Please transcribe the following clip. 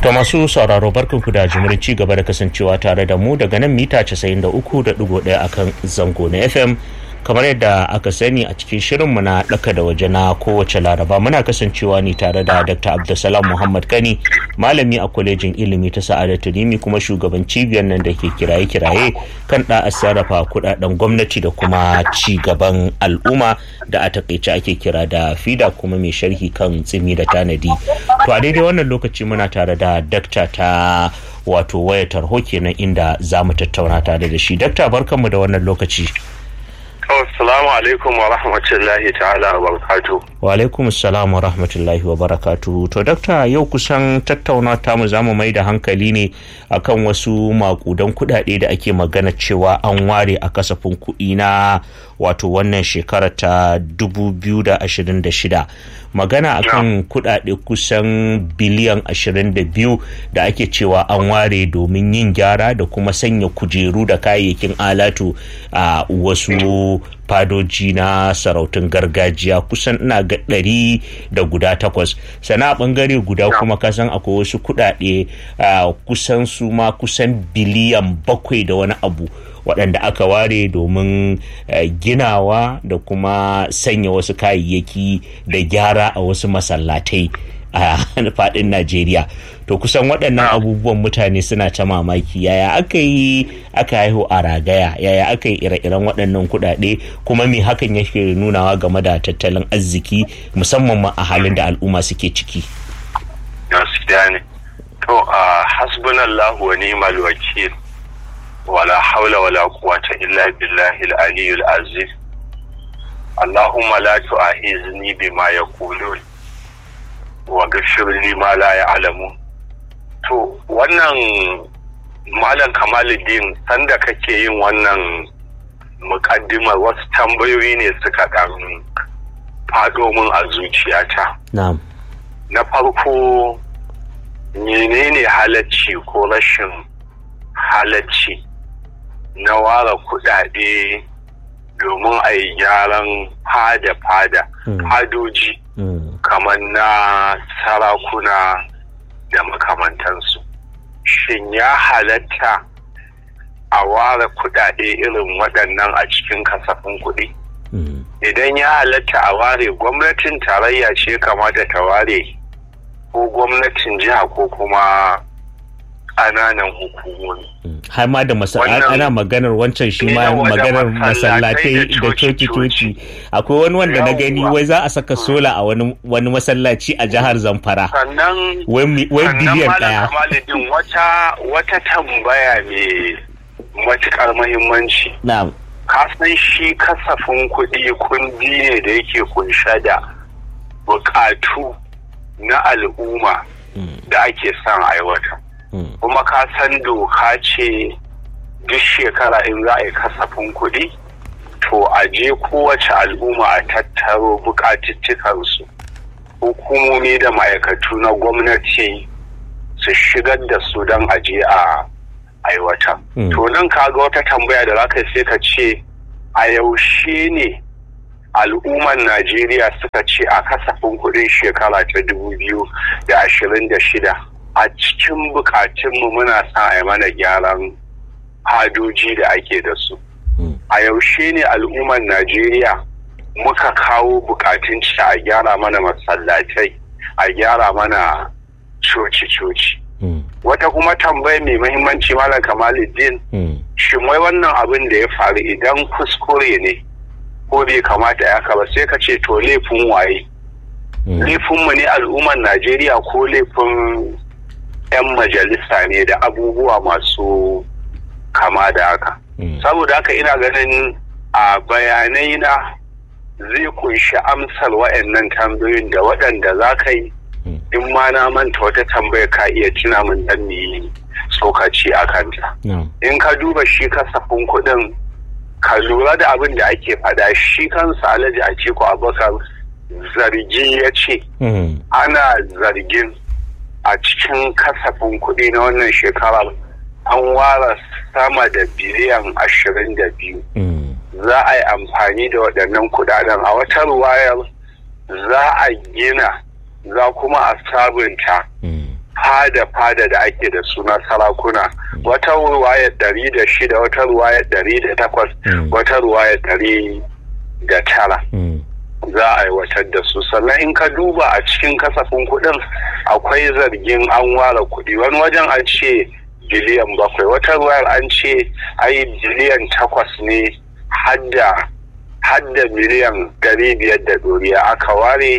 To masu sauraro barkanku da jimurin ci gaba da kasancewa tare da mu daga nan mita 93.1 akan zango na FM kamar yadda aka sani a cikin shirinmu na ɗaka da waje na kowace laraba muna kasancewa ne tare da dr abdulsalam muhammad kani malami a kwalejin ilimi ta sa'adatu rimi kuma shugaban cibiyar nan da ke kiraye-kiraye kan da sarrafa kudaden gwamnati da kuma ci gaban al'umma da a takaice ake kira da fida kuma mai sharhi kan tsimi da tanadi to a daidai wannan lokaci muna tare da dakta ta wato waya tarho kenan inda za mu tattauna tare da shi dakta barkanmu da wannan lokaci Assalamu alaikum wa rahmatullahi ta'ala wa barakatu. Wa alaikum assalam wa rahmatullahi wa barakatu. To dakta yau kusan tattauna ta mu zamu mai da hankali ne akan wasu makudan kudade da ake magana cewa an ware a kasafin kuɗi na wato wannan shekara ta 2026. Magana akan kudade kusan biliyan 22 da ake cewa an ware domin yin gyara da kuma sanya kujeru da kayayyakin alatu a wasu fadoji na sarautun gargajiya kusan ina ga ɗari da guda takwas sana a ɓangare guda kuma kasan akwai wasu kuɗaɗe kusan su ma kusan biliyan bakwai da wani abu waɗanda aka ware domin ginawa da kuma sanya wasu kayayyaki da gyara a wasu masallatai a faɗin Najeriya. To kusan waɗannan abubuwan mutane suna ta mamaki yaya aka yi aka haihu a ragaya yaya aka yi ire-iren waɗannan kuɗaɗe kuma me hakan yake nunawa game da tattalin arziki musamman ma a halin da al'umma suke ciki. Gaskiya ne. To a hasbunallahu wa ni'mal wakil wala haula wala quwwata illa billahi al-aliyyil azim. Allahumma la tu'ahizni bima yaqulun wa gashirli ma la ya'lamu to wannan malam kamaluddin sanda kake yin wannan mukaddimar wasu tambayoyi ne suka dan fado min a zuciyata na farko menene halacci ko rashin halacci na ware kudade domin a yi gyaran fada-fada fadoji kamar na sarakuna da makamantansu shin ya halatta a ware kudade irin waɗannan a cikin kasafin kuɗi idan ya halatta a ware gwamnatin tarayya ce kamata ta ware ko gwamnatin jiha ko kuma ƙananan hukumomi har ma da ana maganar wancan shi ma maganar masallatai da coci-coci akwai wani wanda na gani wai za a saka sola a wani masallaci a jihar zamfara wai biliyan daya wata wata tambaya mai matukar mahimmanci kasan shi kasafin kuɗi kundi ne da yake kunshe da bukatu na al'umma da ake son aiwatar kuma ka san doka ce duk shekara in za a yi kasafin kuɗi to a je kowace al'umma a tattaro bukatuttukansu hukumomi da ma'aikatu na gwamnati su shigar da su don aje a aiwata to nan kaga wata tambaya da zaka sai ka ce a yaushe ne al'umman najeriya suka ce a kasafin kuɗin shekara ta dubu biyu da ashirin da shida a cikin bukatunmu muna sa a mana gyaran hadoji da ake da su a yaushe ne al'ummar najeriya muka kawo bukatun ci a gyara mana masallatai a gyara mana coci-coci wata kuma tambaya mai mahimmanci malam kamaluddin shin wai wannan abin da ya faru idan kuskure ne ko bai kamata ya ba sai ka ce to laifin waye laifinmu ne al'ummar najeriya ko laifin 'yan majalisa ne da abubuwa masu kama da haka. Saboda haka ina ganin a bayanai na zai kunshi amsar wa'annan tambayoyin da waɗanda za ka yi in ma na manta wata tambaya ka iya tuna min dan yi tsokaci a kanta. In ka duba shi kasafin kuɗin ka lura da abin da ake faɗa shi kansa alhaji a ce ko abubakar zargi ya ce ana zargin a cikin kasafin kuɗi na wannan shekarar an ware sama da biliyan ashirin da biyu za a yi amfani da waɗannan kuɗaɗen a wata ruwayar za a gina za kuma a sabunta fada-fada da ake da suna sarakuna wata ruwaya ɗari da shida wata ruwaya ɗari da takwas wata ruwaya ɗari da tara za a aiwatar da su sannan in ka duba a cikin kasafin kuɗin akwai zargin an ware kuɗi wani wajen an ce biliyan bakwai wata ruwayar an ce ai biliyan takwas ne hadda hadda miliyan ɗari biyar da ɗoriya aka ware